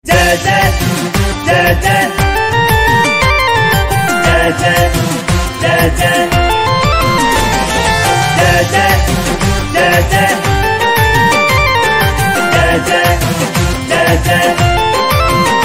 जय जय जय जय जय जय जय जय जय जय जय जय जय जय जय जय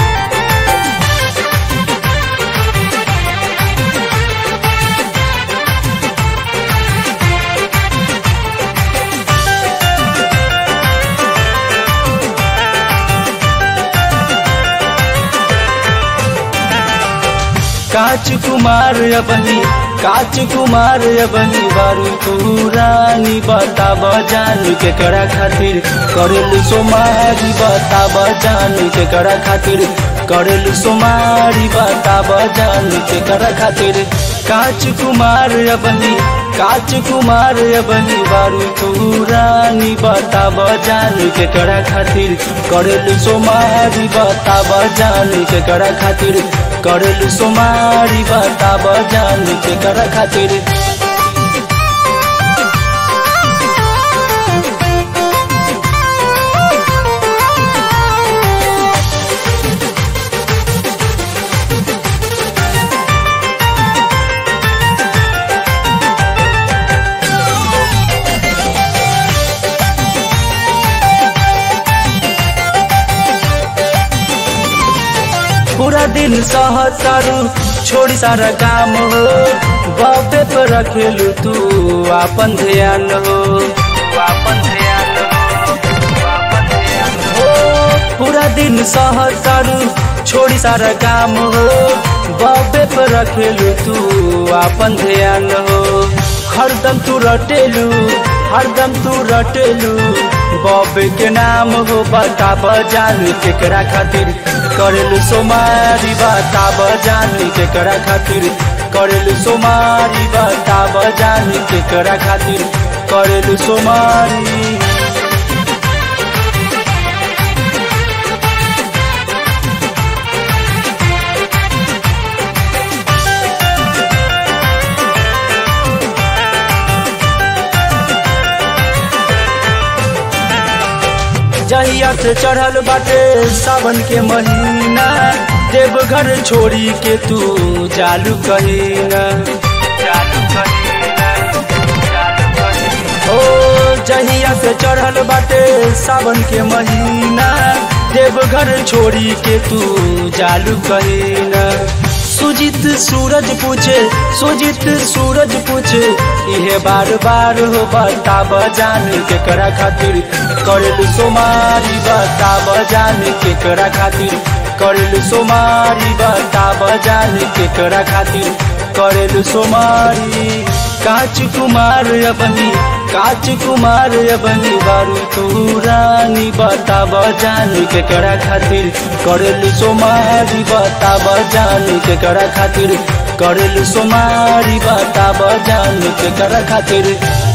काच कुमार अबनी काच कुमार अबनी बारू तू रानी बता बजान के करा खातिर करेल सोमारी बता बजान के करा खातिर करेल सोमारी बता बजान के करा खातिर काच कुमार अबनी काच कुमार अबनी बारू तू रानी बता बजान के करा खातिर करेल सोमारी बता बजान के करा खातिर करेल सोमारी बता बजान के करा खातिर पूरा दिन सहतारू छोड़ी सारा काम हो बाबे पर रखेलू तू आपन ध्यान हो आपन ध्यान हो पूरा दिन सहतारू छोड़ी सारा काम हो बाबे पर रखेलू तू आपन ध्यान हो हरदम तू रटेलू हरदम तू रटेलू बॉबे के नाम हो बता बजान केकरा खातिर करेलू सोमारी बता बजान केकरा खातिर करेलू सोमारी बता बजान केकरा खातिर करेलू सोमारी जहिया से चढ़ल बाटे सावन के महीना देवघर छोड़ी के तू जालू कहीना जालू कहीना ओ जहिया से चढ़ल बाटे सावन के महीना देवघर छोड़ी के तू जालू कहीना सुजित सूरज पूछे सुजित सूरज पूछे इहे बार बार हो बता बजान के करा खातिर करेलू सोमारी बता बजान के करा खातिर करेलू सोमारी बता बजान के करा खातिर करेलू सोमारी काच कुमार अबनी काच कुमार अबनी बारू तू रानी बता बजान के करा खातिर करेलू सोमारी बता बजान के करा खातिर करेलू सोमारी बता बजान के करा खातिर